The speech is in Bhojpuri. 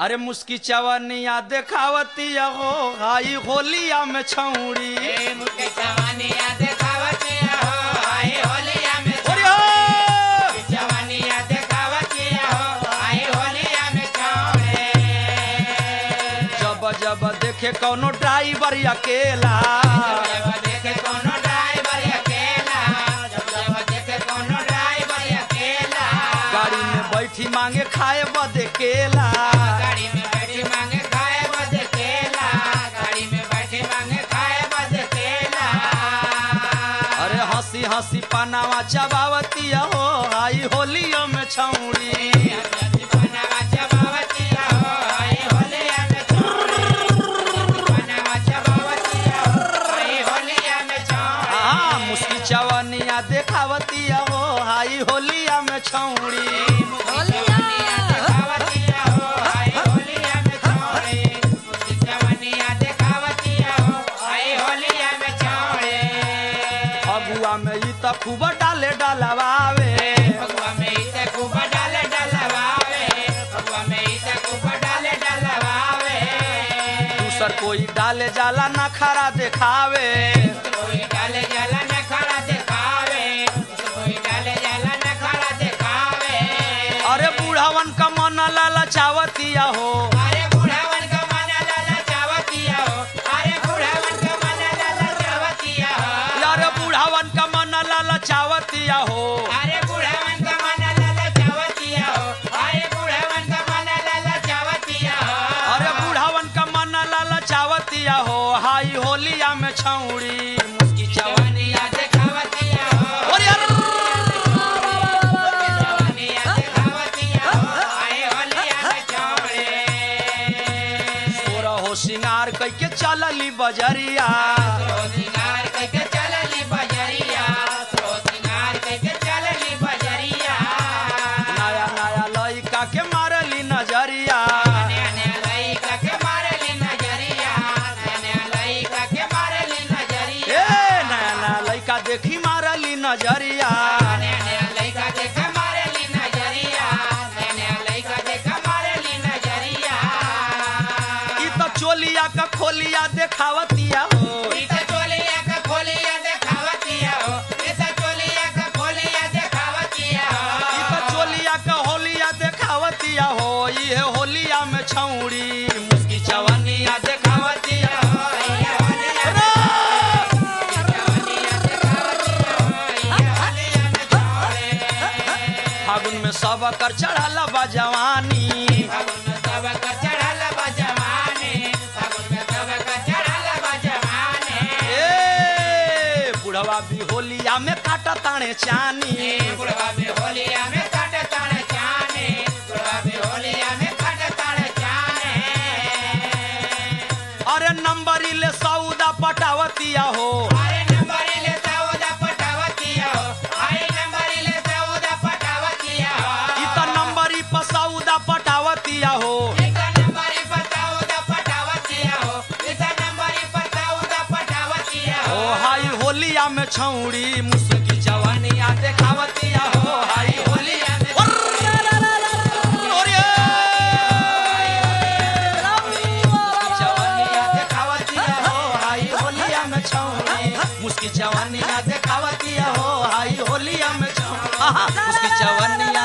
अरे मुस्की चवनिया देखावती हो हाई होलिया में छौड़ी ए मुके जवानिया देखावतिया हो आई होलिया में अरे हो! जवानिया देखावतिया हो आई होलिया में छौड़े जब जब देखे कौनो ड्राइवर अकेला जब देखे कोनो ड्राइवर अकेला जब जब देखे कोनो ड्राइवर अकेला गाड़ी में बैठी मांगे खाए बदे केला गाड़ी में बैठी मांगे खाए बद केला गाड़ी में बैठी मांगे खाए बद केला अरे हंसी हंसी पनावा चबावती हो आई होलिया में छौड़ी बनावा चबावतिया हो आई होलिया में छौड़े बनावा चबावतिया हो आई होलिया में छौड़े हाँ मुस्की चवनिया देखावती हो हाई होलिया में छौड़ी जवानिया देखावतिया हो आई होलिया में छौड़े उसकी जवानिया देखावतिया हो आई होलिया में छौड़े फगुआ में ई त खूब डाले डलवावे भगवा में इसे खूब डाले डलवावे भगवा में इसे खूब डाले डलवावे दूसर कोई डाले जाला ना खरा देखावे कोई डाले जाला न खड़ा दिखावे कोई डाले जाला न खड़ा दिखावे अरे बूढ़ावन का मन लाला चावतिया हो अरे बुढ़ावन का मन लाला चावतिया हो अरे बुढ़ावन का मन लाला चावतिया हो यार बूढ़ावन का मन लाला चावतिया हो अरे बुढ़ावन का मन लाला चावतिया हो अरे बुढ़ावन का मन लाला चावतिया हो अरे बूढ़ावन का मन लाला चावतिया हो हाई होलिया में छौड़ी मुस्की चवनिया जवानिया देखावतिया हो और यार जवानिया देखावतिया हो आए होलिया में चौड़े तोरा हो सिंगार कैके चलली बजरिया सिंगार कइके चलली बजरिया सो सिंगार कइके चलली बजरिया नया नया लइका के मारली नजरिया नया नया लइका के मारली नजरिया नया नया लइका के मारली नजरिया ए नया नया लइका देखी मारली नजरिया नया नया लइका देख मारली नजरिया नया नया लइका देख मारली नजरिया ई त चोलिया का खोलिया देखावतिया हो इता चोलिया का खोलिया देखावतिया हो इता चोलिया का खोलिया देखावतिया ई हो त चोलिया का होलिया देखावतिया हो ये होलिया में छौड़ी मुस्की चवनिया देखावतिया हो फागुन में सब कर चढ़ल बा जवानी ए बुढ़वा भी होलिया में काटा ताणे चानी अरे नंबरी ले सौदा पटावतिया हो ई त नंबरी पर सौदा पटावतिया हो ओ हाई होलिया में छौड़ी मुस्की जवानिया देखावतिया हो हाई होलिया में ओरे! जवानिया देखावतिया हो हाई होलिया में छौड़ी मुस्की जवानिया देखावतिया हो हाई होलिया में छौड़ी आहा, मुस्की जवानिया